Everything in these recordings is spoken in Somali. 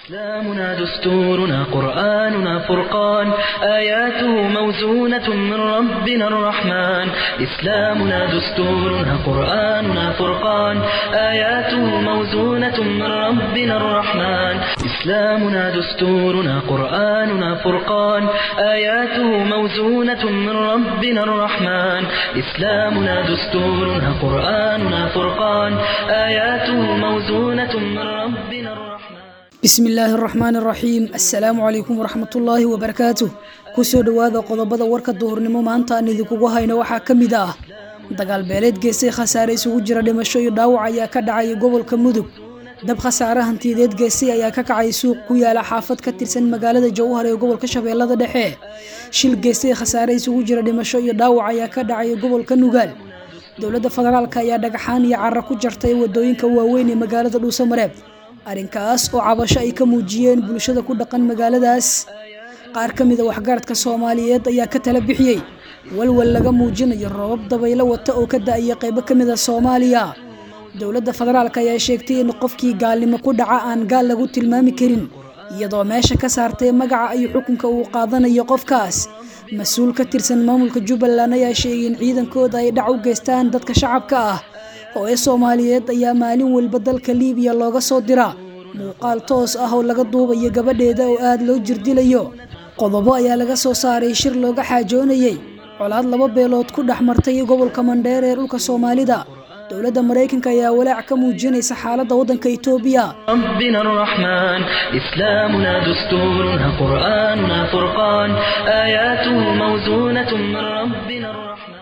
إسلامنا دستورنا قرآننا فرقان آياته موزونة من ربنا الرحمن إسلامنا دستورنا قرآننا فرقان آياته موزونة من ربنا الرحمن إسلامنا دستورنا قرآننا فرقان آياته موزونة من ربنا الرحمن إسلامنا دستورنا قرآننا فرقان آياته موزونة من ربنا الرحمن bismi illaahi araxmaan araxiim assalaamu calaykum waraxmatullaahi wabarakaatuh kusoo dhowaada qodobada warka duhurnimo maanta aan idinkugu hayno waxaa ka mid ah dagaal beeleed geestay khasaare isugu jira dhimasho iyo dhaawac ayaa ka dhacay gobolka mudug dab khasaare hantiyadeed geestay ayaa ka kacay suuq ku yaala xaafad ka tirsan magaalada jowhar ee gobolka shabeellada dhexe shil geestay khasaare isugu jira dhimasho iyo dhaawac ayaa ka dhacay gobolka nugaal dowladda federaalk ayaa dhagaxaan iyo cara ku jartay wadooyinka waaweyn ee magaalada dhuusamareeb arrinkaas oo cabasho ay ka muujiyeen bulshada ku dhaqan magaaladaas qaar ka mida waxgaradka soomaaliyeed ayaa ka tala bixiyey walwal laga muujinayo roobab dabaylo wata oo ka da-aya qaybo ka mida soomaaliya dowladda federaalk ayaa sheegtay in qofkii gaalnimo ku dhaca aan gaal lagu tilmaami karin iyadoo meesha ka saartay magaca iyo xukunka uu qaadanayo qofkaas mas-uul ka tirsan maamulka jubbaland ayaa sheegay in ciidankooda ay dhac u geystaan dadka shacabka ah hooye soomaaliyeed ayaa maalin walba dalka liibiya looga soo diraa muuqaal toos ah oo laga duubayo gabadheeda oo aada loo jirdilayo qodobo ayaa laga soo saaray shir looga xaajoonayey colaad laba beelood ku dhex martay gobolka mandheer ee dhulka soomaalida dowladda maraykanka ayaa walaac ka muujinaysa xaaladda waddanka itoobiya ربنا الرحمن إسلامنا دستورنا قرآننا فرقان آياته موزونة من ربنا الرحمن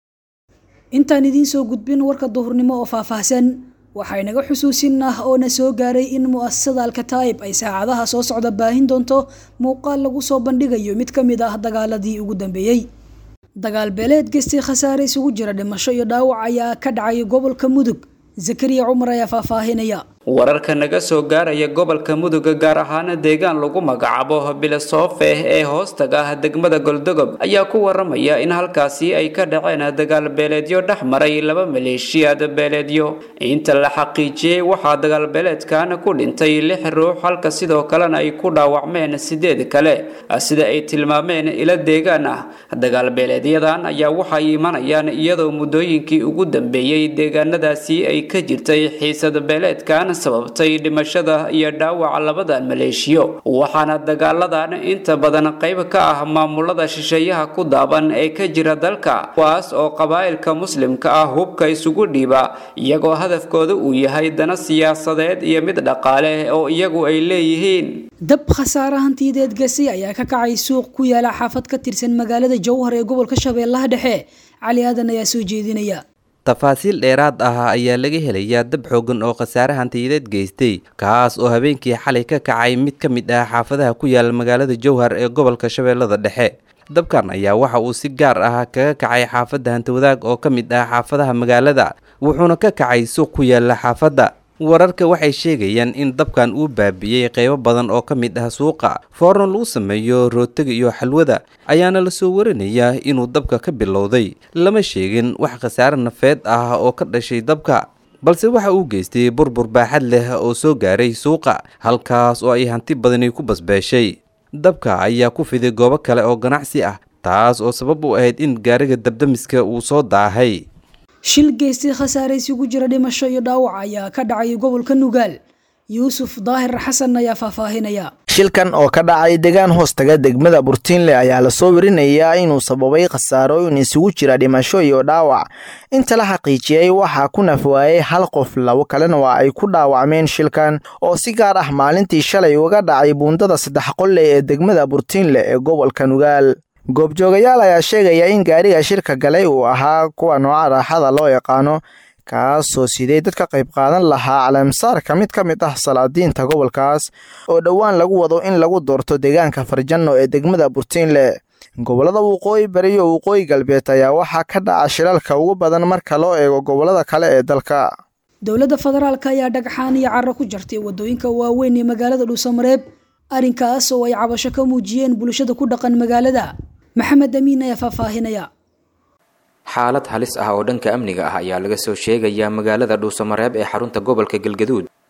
intaan idiin soo gudbin warka duhurnimo oo faahfaahsan waxaa inaga xusuusin ah oo na soo gaaray in mu'asasada alkataa'ib ay saacadaha soo socda baahin doonto muuqaal lagu soo bandhigayo mid ka mid ah dagaaladii ugu dambeeyey dagaal beeleed geystay khasaare isugu jira dhimasho iyo dhaawac ayaa ka dhacay gobolka mudug zakariya cumar ayaa faahfaahinaya wararka naga soo gaaraya gobolka mudug gaar ahaan deegaan lagu magacaabo bilasoofe ee hoostaga ah degmada goldogob ayaa ku waramaya in halkaasi ay ka dhaceen dagaal beeleedyo dhex maray laba maleeshiyaad beeleedyo inta la xaqiijiyey waxaa dagaal beeleedkan ku dhintay lix ruux halka sidoo kalena ay ku dhaawacmeen sideed kale sida ay tilmaameen ila deegaan ah dagaal beeleedyadan ayaa waxay imanayaan iyadoo muddooyinkii ugu dambeeyey deegaanadaasi ay ka jirtay xiisad beeleedkan sababtay dhimashada iyo dhaawaca labadan maleeshiyo waxaana dagaaladan inta badan qayb ka ah maamulada shisheeyaha ku daaban ee ka jira dalka kuwaas oo qabaa'ilka muslimka ah hubka isugu dhiiba iyagoo hadafkooda uu yahay dana siyaasadeed iyo mid dhaqaale oo iyagu ay leeyihiin dab khasaare hantiyadeed gasi ayaa ka kacay suuq ku yaala xaafad ka tirsan magaalada jowhar ee gobolka shabeellaha dhexe cali aadan ayaa soo jeedinaya tafaasiil dheeraad ah ayaa laga helayaa dab xoogan oo khasaare hantiyadeed geystay kaas oo habeenkii xalay ka kacay mid ka mid ah xaafadaha ku yaala magaalada jowhar ee gobolka shabeellada dhexe dabkan ayaa waxa uu si gaar ah kaga kacay xaafadda hantawadaag oo ka mid ah xaafadaha magaalada wuxuuna ka kacay suuq ku yaala xaafadda wararka waxay sheegayaan in dabkan uu baabi'iyey qeybo badan oo ka mid ah suuqa foorno lagu sameeyo rootiga iyo xalwada ayaana lasoo warinayaa inuu dabka ka bilowday lama sheegin wax khasaare nafeed ah oo ka dhashay dabka balse waxa uu geystay burbur baaxad leh oo soo gaaray suuqa halkaas oo ay hanti badani ku basbeeshay dabka ayaa ku fiday goobo kale oo ganacsi ah taas oo sabab u ahayd in gaariga dabdamiska uu soo daahay shil geystay khasaare isugu jira dhimasho iyo dhaawac ayaa ka dhacay gobolka nugaal yuusuf daahir xasan ayaa faahfaahinaya shilkan oo ka dhacay deegaan hoostaga degmada burtiinle ayaa lasoo werinayaa inuu sababay khasaarooyin isugu jira dhimasho iyo dhaawac inta la xaqiijiyey waxaa ku nafwaayey hal qof labo kalena waa ay ku dhaawacmeen shilkan oo si gaar ah maalintii shalay uga dhacay buundada saddex qolle ee degmada burtiinle ee gobolka nugaal goobjoogayaal ayaa sheegaya in gaariga shirka galay uu ahaa kuwa nooca raaxada loo yaqaano kaasoo siday dad ka qayb qaadan lahaa caleemsaarka mid ka mid ah salaadiinta gobolkaas oo dhowaan lagu wado in lagu doorto deegaanka farjanno ee degmada burtiinle gobollada waqooyi bari iyo waqooyi galbeed ayaa waxaa ka dhaca shilalka ugu badan marka loo eego gobollada kale ee dalka dowladda federaalk ayaa dhagxaan iyo caro ku jartay wadooyinka waaweyn ee magaalada dhuusamareeb arrinkaas oo ay cabasho ka muujiyeen bulshada ku dhaqan magaalada maxamed amiin ayaa faahfaahinaya xaalad halis ah oo dhanka amniga ah ayaa laga soo sheegayaa magaalada dhuusamareeb ee xarunta gobolka galgaduud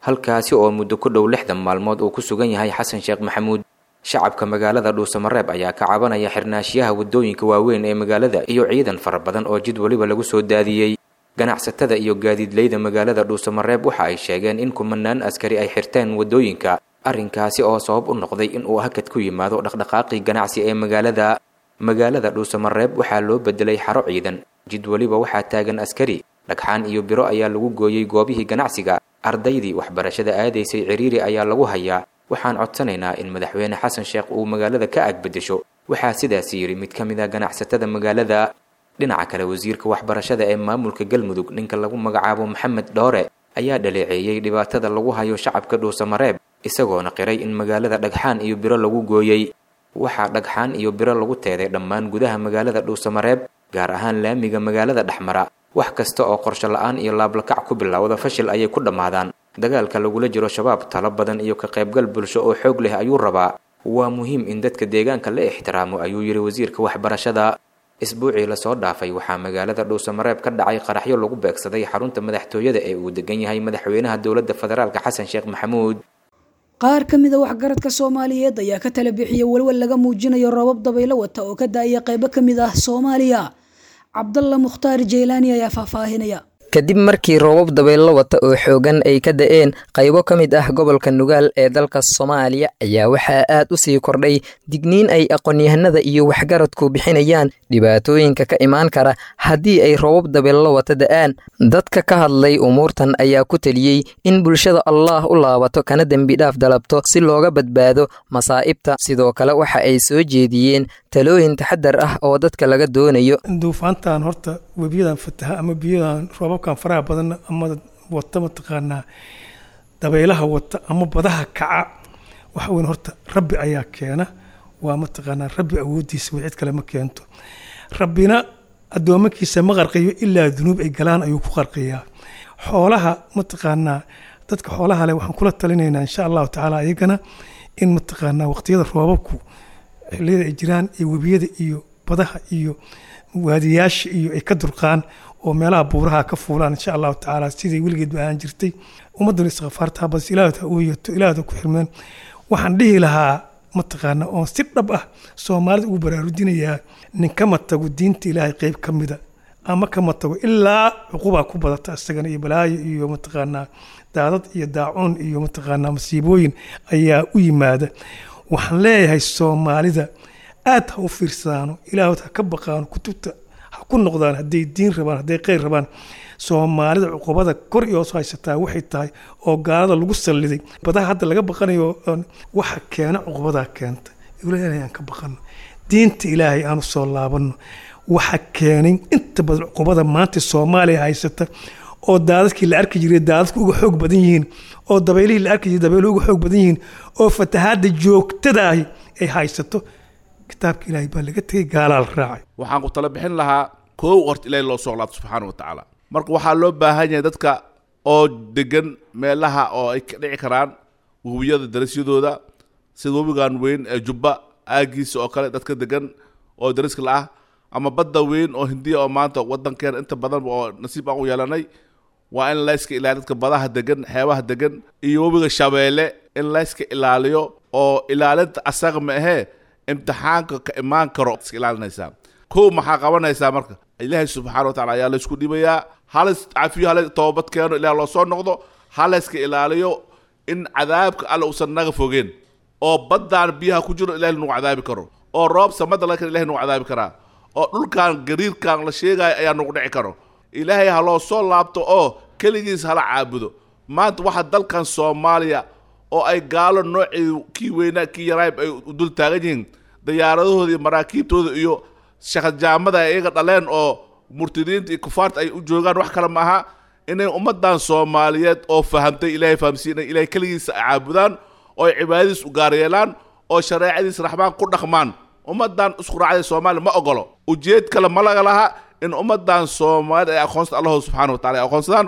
halkaasi oo muddo ku dhow lixdan maalmood uu ku sugan yahay xasan sheekh maxamuud shacabka magaalada dhuusamareeb ayaa ka cabanaya xirnaashiyaha waddooyinka waaweyn ee magaalada iyo ciidan fara badan oo jid weliba lagu soo daadiyey ganacsatada iyo gaadiidleyda magaalada dhuusamareeb waxa ay sheegeen in kumanaan askari ay xirteen waddooyinka arrinkaasi oo sabab u noqday in uu hakad ku yimaado dhaqdhaqaaqii ganacsi ee magaalada magaalada dhuusamareeb waxaa loo bedelay xaro ciidan jid weliba waxaa taagan askari dhagxaan iyo biro ayaa lagu gooyey goobihii ganacsiga ardaydii waxbarashada aadaysay ciriiri ayaa lagu hayaa waxaan codsanaynaa in madaxweyne xasan sheekh uu magaalada ka agbedesho waxaa sidaasi yidhi mid ka mid a ganacsatada magaalada dhinaca kale wasiirka waxbarashada ee maamulka galmudug ninka lagu magacaabo maxamed dhoore ayaa dhaleeceeyey dhibaatada lagu hayo shacabka dhuusamareeb isagoona qiray in magaalada dhagxaan iyo biro lagu gooyey waxaa dhagxaan iyo biro lagu teeday dhammaan gudaha magaalada dhuusamareeb gaar ahaan laamiga magaalada dhexmara wax kasta oo qorsho la-aan iyo laablakac ku bilowda fashil ayay ku dhammaadaan dagaalka lagula jiro shabaab talo badan iyo ka qaybgal bulsho oo xoog leh ayuu rabaa waa muhiim in dadka deegaanka la ixtiraamo ayuu yidhi wasiirka waxbarashada isbuucii lasoo dhaafay waxaa magaalada dhuusamareeb ka dhacay qaraxyo lagu beegsaday xarunta madaxtooyada ee uu degan yahay madaxweynaha dowladda federaalk xasan sheekh maxamuud qaar ka mid a waxgaradka soomaaliyeed ayaa ka tala bixiyay walwal laga muujinayo roobab dabaylo wata oo ka da-aya qaybo ka mid ah soomaaliya cabdalla mukhtaar jeylaani ayaa faahfaahinaya kadib markii roobab dabaylo wata oo xoogan ay ka da-een qaybo ka mid ah gobolka nugaal ee dalka soomaaliya ayaa waxaa aad u sii kordhay digniin ay aqoon-yahanada iyo waxgaradku bixinayaan dhibaatooyinka ka imaan kara haddii ay roobab dabaylo wata da-aan dadka ka hadlay umuurtan ayaa ku teliyey in bulshada allaah u laabato kana dembi dhaaf dalabto si looga badbaado masaa'ibta sidoo kale waxa ay soo jeediyeen talooyin taxadar ah oo dadka laga doonayo duufaantan horta webiyadan fataha ama biyadan roobabkan faraha badan ama wata mataqaanaa dabaylaha wata ama badaha kaca waxa weyn horta rabbi ayaa keena waa mataqaanaa rabbi awoodiisa way cid kale ma keento rabbina addoomakiisa ma qarqiyo ilaa dunuub ay galaan ayuu ku qarqiyaa xoolaha mataqaanaa dadka xoolaha leh waxaan kula talinaynaa insha allahu tacaala ayagana in mataqaanaa waqtiyada roobabku xilliyada ay jiraan iyo webiyada iyo badaha iyo waadiyaasha iyo ay ka durqaan oo meelaha buuraha ka fuulaan insha allahu tacaala siday weligeed ba ahaan jirtay ummaddan istikfaarta bas ilaahda ha ooyato ilaahda ku xirmeen waxaan dhihi lahaa mataqaana oon si dhab ah soomaalida ugu baraarujinayaa ninkama tago diinta ilaahay qeyb ka mida ama kama tago ilaa cuqubaa ku badata isagana iyo balaayo iyo mataqaanaa daadad iyo daacuun iyo mataqaanaa masiibooyin ayaa u yimaada waxaan leeyahay soomaalida aad ha u fiirsadaano ilaahod ha ka baqaano kutubta ha ku noqdaan hadday diin rabaan hadday kheyr rabaan soomaalida cuqubada kor iyo hoos haysataa waxay tahay oo gaalada lagu salliday badaha hadda laga baqanayo waxa keena cuqubadaa keenta ilaahay aan ka baqano diinta ilaahay aanu soo laabano waxa keenay inta badan cuqubada maanta soomaaliya haysata oo daadadkii la arki jiray daadadku uga xoog badan yihiin oo dabaylihii la arki jiray dabayluhu uga xoog badan yihiin oo fatahaadda joogtadaahi ay haysato kitaabka ilaahay baa laga tegay gaalaa la raacay waxaan ku tala bixin lahaa koow horta ilaahay loo soo laabto subxaana wa tacaala marka waxaa loo baahan yahay dadka oo degan meelaha oo ay ka dhici karaan webiyada darasyadooda sida webigan weyn ee jubba aagiisa oo kale dadka degan oo dariska la ah ama badda weyn oo hindiya oo maanta wadankeena inta badan oo nasiib aan u yeelanay waa in layska ilaaliyo dadka badaha degan xeebaha degan iyo webiga shabeelle in layska ilaaliyo oo ilaalinta asaga ma ahee imtixaanka ka imaan karo iska ilaalinaysaa kow maxaa qabanaysaa marka ilaahay subxaana wa tacala ayaa laysku dhibayaa halas cafiyo hala toobad keeno ilaah loo soo noqdo halayska ilaaliyo in cadaabka alle uusan naga fogeen oo baddaan biyaha ku jiro ilahay nagu cadaabi karo oo roob samada laga ilahay nagu cadaabi karaa oo dhulkan gariirkan la sheegayo ayaa nagu dhici karo ilaahay ha loo soo laabto oo keligiis hala caabudo maanta waxa dalkan soomaaliya oo ay gaalo noocii kii weynaa kii yaraayb ay dul taagan yihiin diyaaradahooda iyo maraakiibtooda iyo shaqajaamada ay iyaga dhaleen oo murtadiinta iyo kufaarta ay u joogaan wax kale maaha inay ummadan soomaaliyeed oo fahamtay ilaahay fahamsiinay ilahay keligiisa caabudaan oo ay cibaadadiis u gaaryeelaan oo shareecadiis raxmaan ku dhaqmaan ummadan isku raacday soomaaliya ma ogolo ujeed kale ma laga laha in ummadan soomaaliyed ay aqoonsata allahooda subxana wa tacala ay aqoonsadaan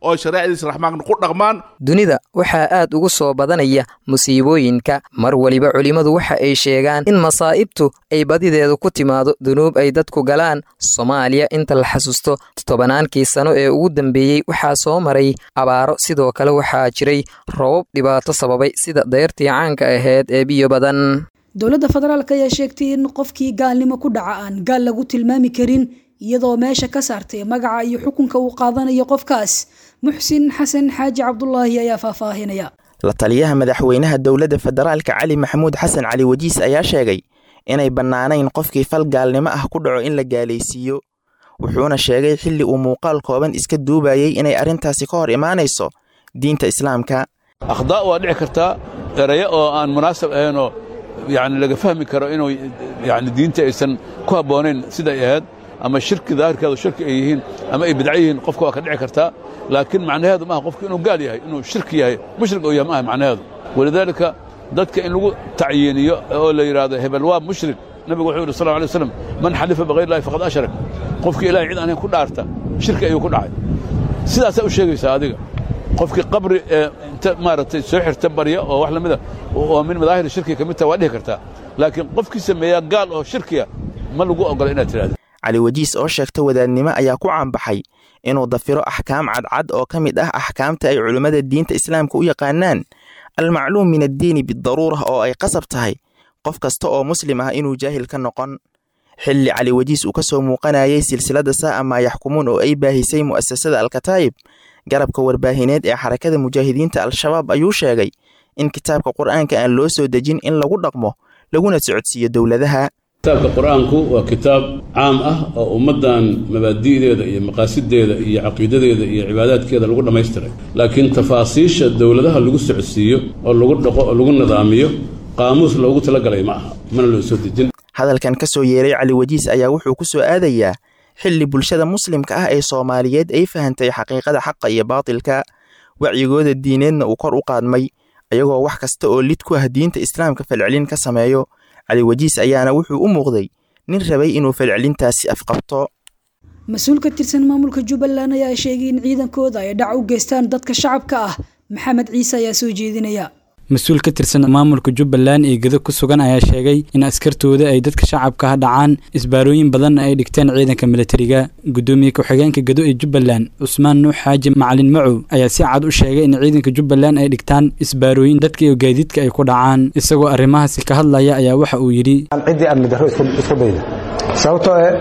oo shareecadiisa raxmaanka ku dhaqmaan dunida waxaa aad ugu soo badanaya musiibooyinka mar weliba culimmadu waxa ay sheegaan in masaa'ibtu ay badideedu ku timaado dunuub ay dadku galaan soomaaliya inta la xasuusto tobannaankii sano ee ugu dambeeyey waxaa soo maray abaaro sidoo kale waxaa jiray robab dhibaato sababay sida dayrtii caanka ahayd ee biyo badan dowladda federaalk ayaa sheegtay in qofkii gaalnimo ku dhaca aan gaal lagu tilmaami karin iyadoo meesha ka saartay magaca iyo xukunka uu qaadanayo qofkaas muxsin xasan xaaji cabdulaahi ayaa faahfaahinaya la taliyaha madaxweynaha dowladda federaalka cali maxamuud xasan cali wajiis ayaa sheegay inay bannaanayn qofkii fal gaalnimo ah ku dhaco in la gaalaysiiyo wuxuuna sheegay xilli uu muuqaal kooban iska duubayey inay arrintaasi ka hor imaanayso diinta islaamka akhdaa' waa dhici kartaa erayo oo aan munaasab ahaynoo yacni laga fahmi karo inuu yacni diinta aysan ku habboonayn siday ahayd ama shirki daahirkeedu shirki ay yihiin ama ay bidco yihiin qofka waa ka dhici kartaa laakiin macnaheedu maaha qofku inuu gaal yahay inuu shirki yahay mushrik uu yahay maaha macnaheedu walidaalika dadka in lagu tacyiiniyo oo la yidhaahdo hebel waa mushrik nabigu wuxuu yidhi sal lla alay waslam man xalifa bikayr illahi faqad ashrak qofkii ilahay cid aan ahayn ku dhaarta shirki ayuu ku dhacay sidaasaa u sheegaysaa adiga qofkii qabri ee inta maaragtay soo xirta barya oo wax lamida oo min madaahir shirkiga ka mid taha waa dhihi kartaa laakiin qofkii sameeyaa gaal oo shirkiya ma lagu ogola inaad tidhahdo cali wajiis oo sheegta wadaadnimo ayaa ku caanbaxay inuu dafiro axkaam cadcad oo ka mid ah axkaamta ay culimmada diinta islaamka u yaqaanaan almacluum min addiini bidaruura oo ay qasab tahay qof kasta oo muslim ah inuu jaahil ka noqon xilli cali wajiis uu ka soo muuqanayay silsiladda saa'a maa yaxkumuun oo ay baahisay mu'asasada alkataa'ib garabka warbaahineed ee xarakada mujaahidiinta al-shabaab ayuu sheegay in kitaabka qur'aanka aan loo soo dejin in lagu dhaqmo laguna socodsiiyo dowladaha kitaabka qur-aanku waa kitaab caam ah oo ummaddan mabaadi'deeda iyo maqaasideeda iyo caqiidadeeda iyo cibaadaadkeeda lagu dhammaystiray laakiin tafaasiisha dowladaha lagu socodsiiyo oo lagu dhaqo oo lagu nidaamiyo qaamuus loogu talagalay ma aha mana loo soo dejin hadalkan ka soo yeeray cali wajiis ayaa wuxuu ku soo aadayaa xilli bulshada muslimka ah ee soomaaliyeed ay fahantay xaqiiqada xaqa iyo baatilka wacyigooda diineedna uu kor u qaadmay ayagoo wax kasta oo lid ku ah diinta islaamka falcelin ka sameeyo cali wajiis ayaana wuxuu u muuqday nin rabay inuu falcelintaasi afqabto mas-uul ka tirsan maamulka jubbaland ayaa sheegay in ciidankooda ay dhac u geystaan dadka shacabka ah maxamed ciise ayaa soo jeedinaya mas-uul ka tirsan maamulka jubbaland ee gedo ku sugan ayaa sheegay in askartooda ay dadka shacabka ah dhacaan isbaarooyin badanna ay dhigteen ciidanka militariga guddoomiye ku-xigeenka gedo ee jubbaland cusmaan nuux xaaji macalin macow ayaa si cad u sheegay in ciidanka jubbaland ay dhigtaan isbaarooyin dadka iyo gaadiidka ay ku dhacaan isagoo arrimahaasi ka hadlaya ayaa waxa uu yidhi ciddii amni darro isku dayda sababtoo eh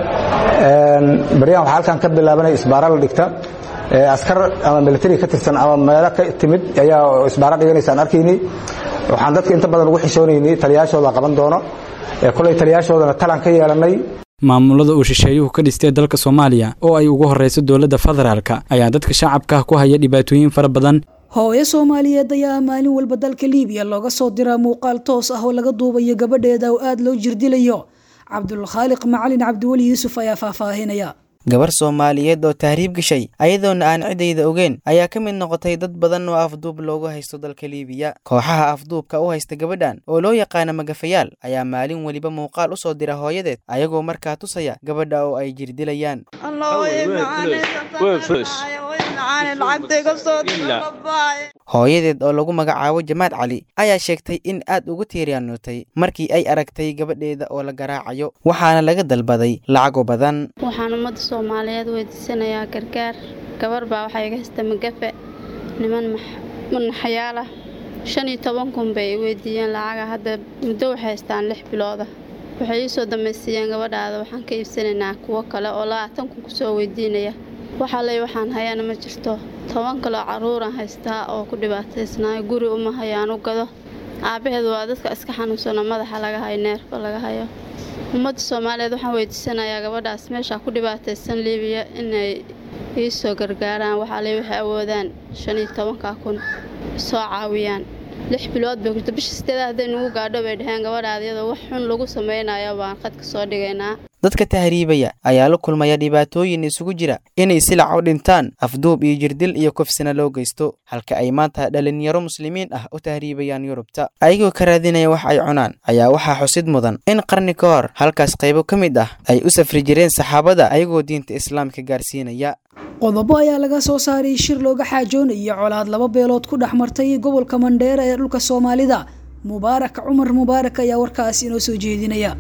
baryahan waxaa halkan ka bilaabanaya isbaara la dhigta askar ama militari ka tirsan ama meelo ka timid ayaa isbaara dhiganaysa aan arkaynay waxaan dadka inta badan ugu xishoonaynay taliyaashooda qaban doono kolay taliyaashoodana talaan ka yeelanay maamulada uu shisheeyuhu ka dhistay dalka soomaaliya oo ay ugu horreyso dowladda federaalka ayaa dadka shacabka ku haya dhibaatooyin fara badan hooyo soomaaliyeed ayaa maalin walba dalka liibiya looga soo diraa muuqaal toos ah oo laga duubayo gabadheeda oo aada loo jirdilayo cabdulkhaaliq macalin cabdiweli yuusuf ayaa faahfaahinaya gabar soomaaliyeed oo tahriib gashay ayadoona aan ciddayda ogeyn ayaa ka mid noqotay dad badan oo afduub loogu haysto dalka liibiya kooxaha afduubka u haysta gabadhan oo loo yaqaana magafayaal ayaa maalin weliba muuqaal u soo dira hooyadeed ayagoo markaa tusaya gabadha oo ay jirdilayaan hooyadeed oo lagu magacaabo jamaad cali ayaa sheegtay in aad ugu tiiryaanootay markii ay aragtay gabadheeda oo la garaacayo waxaana laga dalbaday lacago badan waxaan ummadda soomaaliyeed weydiisanayaa gargaar gabar baa waxaa iga haysta magafe niman manaxyaal ah shan iyo toban kun bay weydiiyeen lacaga hadda muddo waxay haystaan lix bilooda waxay ii soo dambaysiiyeen gabadhaada waxaan ka iibsanaynaa kuwo kale oo labaatan kun kusoo weydiinaya waxaa ley waxaan hayana ma jirto toban kaloo carruuran haystaa oo ku dhibaataysnaayo guri uma hayaan u gado aabbaheed waa dadka iska xanuunsano madaxa laga hayo neerfa laga hayo ummadda soomaaliyeed waxaan weydiisanayaa gabadhaas meesha ku dhibaataysan liibiya inay ii soo gargaaraan waxaa ley waxay awoodaan shan iyo tobanka kun soo caawiyaan lix bilood bay kurta bisha sideeda hadday nugu gaadho bay dhaheen gabadhaada iyadoo wax xun lagu samaynayo baan qadka soo dhigaynaa dadka tahriibaya ayaa la kulmaya dhibaatooyin isugu jira inay silac u dhintaan afduub iyo jirdil iyo kofsina loo geysto halka ay maanta dhalinyaro muslimiin ah u tahriibayaan yurubta ayagoo ka raadinaya wax ay cunaan ayaa waxaa xusid mudan in qarni ka hor halkaas qaybo ka mid ah ay u safri jireen saxaabada ayagoo diinta islaamka gaarsiinaya qodobo ayaa laga soo saaray shir looga xaajoonayo colaad laba beelood ku dhex martay gobolka mandheera ee dhulka soomaalida mubaarak cumar mubaarak ayaa warkaas inoo soo jeedinaya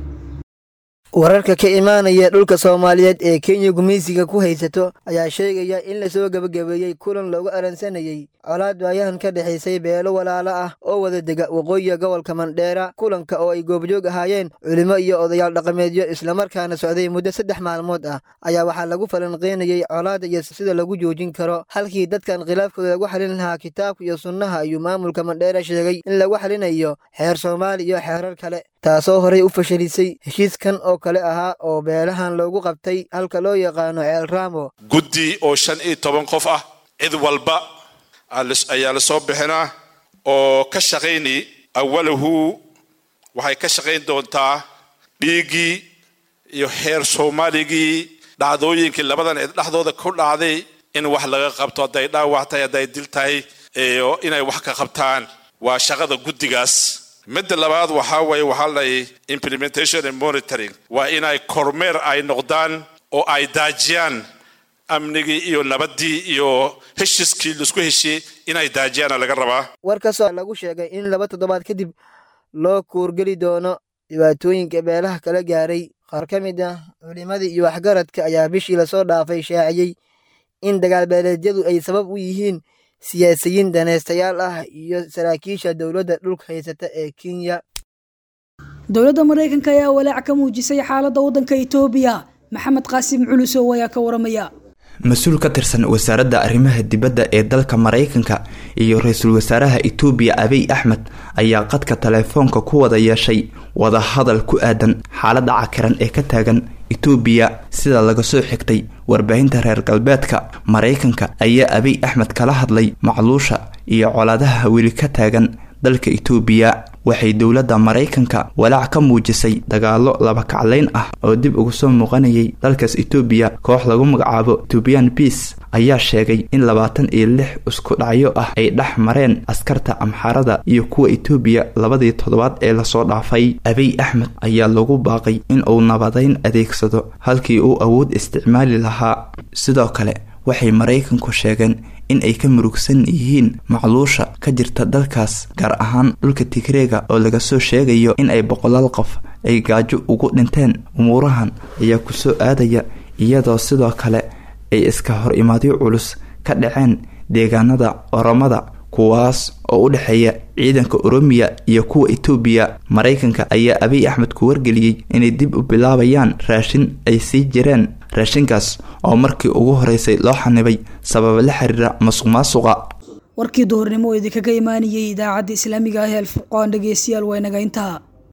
wararka ka imaanaya dhulka soomaaliyeed ee kenya gumaysiga ku haysato ayaa sheegaya in lasoo gebagabeeyey kulan loogu aransanayey colaad waayahan ka dhexaysay beelo walaalo ah oo wada dega waqooyiga gobolka mandheera kulanka oo ay goobjoog ahaayeen culimo iyo odayaal dhaqameedyo islamarkaana socday muddo saddex maalmood ah ayaa waxaa lagu falanqeynayey colaada iyo sida lagu joojin karo halkii dadkan khilaafkooda lagu xalin lahaa kitaabka iyo sunnaha ayuu maamulka mandheera sheegay in lagu xalinayo xeer soomaali iyo xeerar kale taasoo horey u fashilisay heshiiskan oo kale ahaa oo beelahan loogu qabtay halka loo yaqaano ceel raamo guddi oo shan iyo toban qof ah cid walba ayaa la soo bixinaa oo ka shaqayni awalahu waxay ka shaqayn doontaa dhiiggii iyo xeer soomaaligii dhacdooyinkii labadan cid dhexdooda ku dhacday in wax laga qabto hadday dhaawac tahay hadday dil tahay iyo inay wax ka qabtaan waa shaqada guddigaas midda labaad waxaa waye waxaa lay implementation and monitoring waa inay kormeer ay noqdaan oo ay daajiyaan amnigii iyo nabaddii iyo heshiiskii laisku heshiyey inay daajiyaana laga rabaa war kasoo lagu sheegay in laba toddobaad kadib loo kuurgeli doono dhibaatooyinka beelaha kala gaaray qaar ka mid ah culimadii iyo waxgaradka ayaa bishii lasoo dhaafay shaaciyey in dagaalbeeleedyadu ay sabab u yihiin siyaasiyiin danaystayaal ah iyo saraakiisha dowladda dhulka haysata ee kenya dowladda maraykanka ayaa walaac ka muujisay xaaladda waddanka itoobiya maxamed qaasim culusow ayaa ka waramaya mas-uul ka tirsan wasaaradda arrimaha dibadda ee dalka maraykanka iyo ra-iisul wasaaraha itoobiya abiy axmed ayaa qadka teleefoonka ku wada yeeshay wadahadal ku aadan xaaladda cakiran ee ka taagan itoobiya sida laga soo xigtay warbaahinta reer galbeedka maraykanka ayaa abiy axmed kala hadlay macluusha iyo colaadaha weli ka taagan dalka itoobiya waxay dowladda maraykanka walaac ka muujisay dagaallo laba kaclayn ah oo dib uga soo muuqanayay dalkaas itoobiya koox lagu magacaabo etobian bias ayaa sheegay in labaatan iyo lix isku dhacyo ah ay dhex mareen askarta amxaarada iyo kuwa itoobiya labadii toddobaad ee lasoo dhaafay abiy axmed ayaa lagu baaqay in uu nabadayn adeegsado halkii uu awood isticmaali lahaa sidoo kale waxay maraykanku sheegeen in ay ka murugsan yihiin macluusha ka jirta dalkaas gaar ahaan dhulka tigreega oo laga soo sheegayo in ay boqolaal qof ay gaajo ugu dhinteen umuurahan ayaa kusoo aadaya iyadoo sidoo kale ay iska hor imaadyo culus ka dhaceen deegaanada oromada kuwaas oo u dhexeeya ciidanka oromiya iyo kuwa itoobiya maraykanka ayaa abiy axmed ku wargeliyey inay dib u bilaabayaan raashin ay sii jireen raashinkaas oo markii ugu horeysay loo xanibay sababa la xiriira masuq maasuqa warkii duhurnimo oo idinkaga imaanayay idaacadda islaamiga ah ee alfurqaan dhegeystayaal waa inaga intaa